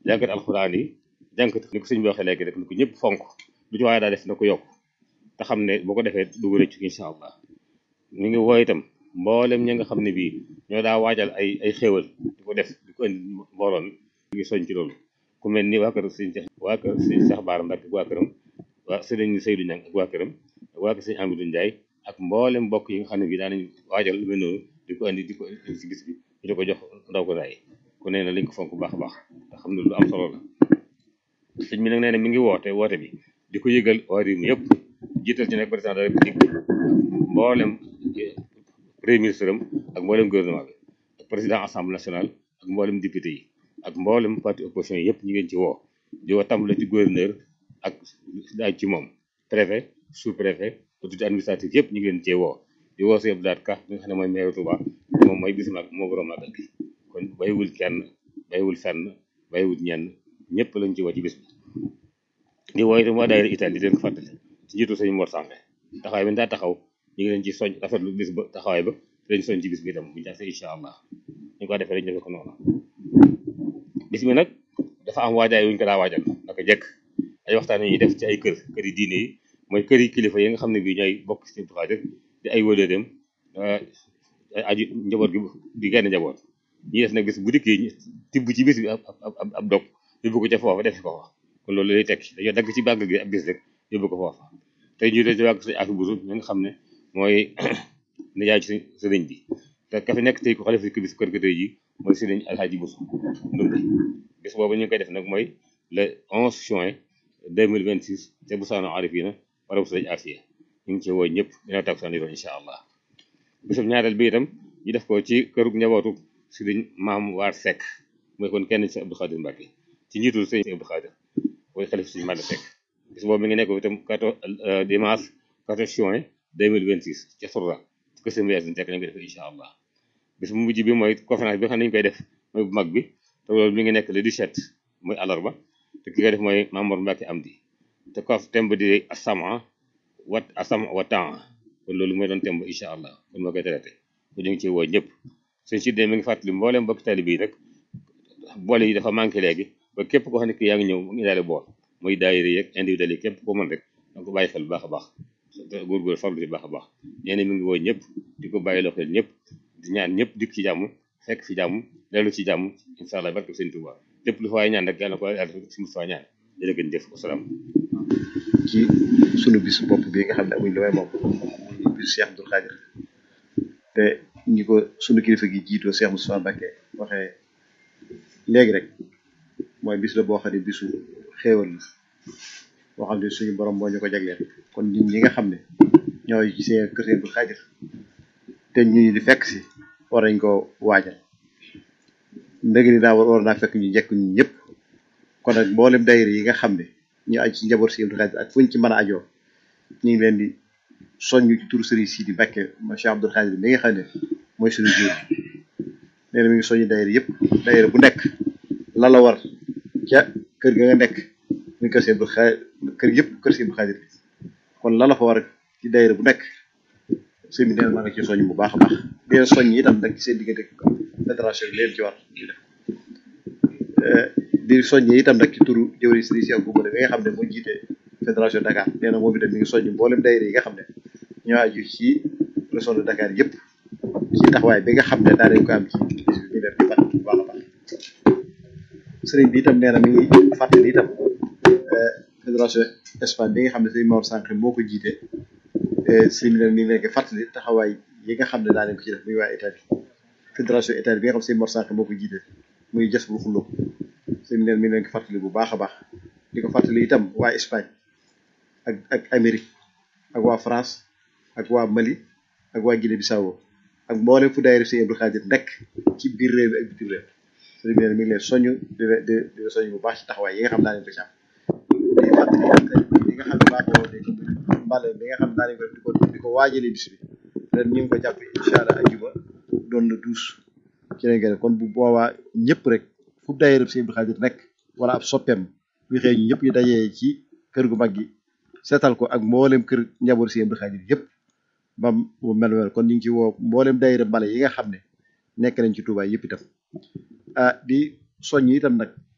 jànkat alxuraan yi jànkat ni ko sëñ bi waxee léegi rek ni ko ñëpp fonk lu ci waaye daa def na ko yokk te xam ne boo ko defee dugg rëcc incha allah ñu ngi woo itam mboolem ñi nga xam ne bii ñoo daa waajal ay ay xéewal di ko def di ko indi mbooloo mi ñu ngi soñ ci loolu ku mel ni waa kër sëñ Cheikh waa kër sëñ Cheikh Baara Mbacke ak waa këram waa sëriñ Seydou Niang ak waa këram ak waa kër sëñ Amadou Ndiaye ak mboolem mbokk yi nga xam ne bii daanañ waajal lu mel noonu di ko indi di ko indi si bis bi ñu di ko jox ndaw ko daay ku nee na lañ ko fonk bu baax a baax te xam ne lu am solo la sëñ bi nag nee na mi ngi woote woote bi di ko yëgal waa réew mi yëpp jiital ci nag président de la république mboolem premier ministre am ak mboolem gouvernement bi ak président assemblée nationale ak mboolem député yi ak mboolem parti opposition yi yëpp ñu ngeen ci woo di woo tàmbale ci gouverneur ak daaj ci moom préfet sous préfet autorité administrative yëpp ñu ngeen cee woo di woo sëñ Abdou Ka mi nga xam ne mooy maire Touba moom mooy bis mag moo borom magal gi kon bayiwul kenn bayiwul fenn bayiwul ñenn ñëpp lañ ci woo ci bis bi di woo itam waa daayira Italie di leen ko fàttali ci njiitu sëñ Mor Sàmbe taxawaay bi daa taxaw ñu ngi leen ci soñ rafetlu bis ba taxawaay ba te lañ soñ ci bis bi itam bu ñu jaxee incha allah ñu ko defee rek ñu defee ko noonu bis bi nag dafa am waajaay wuñ ko daa waajal naka jekk ay waxtaan yi ñuy def ci ay kër kër yi diine yi mooy kër yi kilifa yi nga xam ne bii ñooy bokk ci Abdou Khadir di ay wëlëreem ay aju njaboot gi di genn njaboot ñi def nag bis bu dikkee tibb ci bis bi ab ab ab dog yóbbu ko ca foofa def ko fa kon loolu lay tekki dañoo dagg ci bàgg gi ab bis rek yóbbu ko foofa tey ñu dee ci wàgg sañ afi busu mi nga xam ne mooy nijaay ci sëriñ bi te ka fi nekk tey ko xalifa bis kër ga tey ji mooy sëriñ alxaaji busu ndumbi bis boobu ñu ngi koy def nag mooy le 11 juin 2026 te bu saano arifina wala bu sëriñ afiya ñu ngi ci woo ñëpp dina tag saan yoon incha allah bisub ñaareel bi itam ñu def ko ci kërug njabootu sëriñ maam waar Seck mooy kon kenn ci Abdou Khadir Mbacke ci njiitul sëriñ Abdou Khadir mooy xalifa sëriñ Mada Seck bis boobu mi ngi nekk itam 14 dimanche 14 juin 2026 ca Sourda ci ko seen wees Seck lañ koy def incha allah bis bu mujj bi mooy conférence bi nga xam ne dañu koy def mooy bu mag bi te loolu mi ngi nekk le 17 mooy àllarba te ki koy def mooy Mamour Mbacke Amdi te kof temb di asama wat asama wa temps kon loolu mooy doon temb incha allah kon moo koy traité ko ñu ngi ci woo ñëpp seen si mi ngi fàttali mbooleem mbokk tali bii rek boole yi dafa manqué léegi ba képp koo xam ne ki yaa ngi ñëw mu ngi daale bool muy daayira yeeg individuel yi képp ko mën rek danga ko bàyyi xel bu baax a baax góorgóor farlu ci baax a baax nee na mi ngi woo ñëpp di ko bàyyi loo xel ñëpp di ñaan ñëpp dikk ci jàmm fekk fi jàmm dellu ci jàmm incha allah barke sëñ Tuuba lépp lu fa waay ñaan rek yàlla ko yàlla si mu fa ñaan jërë ngeen jëf wasalaam ci sunu bis bopp bi nga xam ne amuñ lu may moom muy bis Cheikh Abdou Khadir te ñi ko sunu kilifa gi jiitoo Cheikh Moustapha Mbacké waxee léegi rek mooy bis la boo xam ne bisu xéewal la boo xam ne suñu borom moo ñu ko jagleel kon nit ñi nga xam ne ñooy ci seen kër Cheikh Abdou Khadir te ñu di fekk si war nañ ko waajal ndëg ni daa war war naa fekk ñu njëkk ñu ñëpp kon nag mboolem dayir yi nga xam ne ñu aju ci njaboot Cheikh Abdou Khadir ak fuñ ci mën a ajoo ñu ngi leen di soññu ci turu Serigne Sidi Mbacké ma Cheikh Abdou Khadir mi nga xam ne mooy suñu jiw nee na mi ngi soññu dayir yëpp dayir bu nekk la la war ca kër ga nga nekk muy kër Cheikh Abdou Khadir kër yëpp kër Cheikh Abdou Khadir kon la la fa war ci dayir bu nekk sëñ bi nee na maa ngi ci soññ bu baax a baax di leen soññ itam nag ci seen diggante fédération bi leen ci war ñu def di soññee itam nag ci turu jëwriñ Serigne Cheikh Goumba mi nga xam ne moo jiite fédération Dakar nee na moom itam mi ngi soññ mboolem daayira yi nga xam ne ñoo aju ci région de Dakar yëpp ci taxawaay bi nga xam ne daa nañ ko am ci bis bi ñu def di fat bu baax a baax sëriñ bi itam nee na mi ngi fàttali itam fédération Espagne bi nga xam ne sëriñ Mor Sànq moo ko jiite sëriñ bi nag mi ngi leen fàttali taxawaay yi nga xam ne daa nañ ko ci def muy waa Italie fédération Italie bi nga xam ne sëriñ Mor Sànq moo ko jiite muy jës bu xuloo sëriñ bi neen mi ngi leen ko fàttali bu baax a baax di ko fàttali itam waa Espagne ak ak Amérique ak waa France ak waa Mali ak waa Guinée Bissau ak mboolem fu daayira Sëriñ Abdou Khadir nekk ci biir réew mi ak bitim réew sëriñ bi neen mi ngi leen soñu di di di soñu bu baax ci taxawaay yi nga xam daa nañ ko ci am di fàttali li nga xam ne baaxoo ne mbale bi nga xam ne daa nañ ko def di ko di ko waajale bis bi ren ñu ngi ko jàpp incha allah ajuma doon na douze ci lañ koy kon bu boobaa ñëpp rek fu daayira Sëriñ Abdou Khadir nekk wala ab soppeem bu xëy ñu ñëpp ñu dajee ci kër gu mag gi seetal ko ak mboolem kër njaboot Sëriñ Abdou Khadir yëpp bam bu mel mel kon ñu ngi ci woo mboolem daayira mbale yi nga xam ne nekk nañ ci Touba yëpp itam ah di soññ itam nag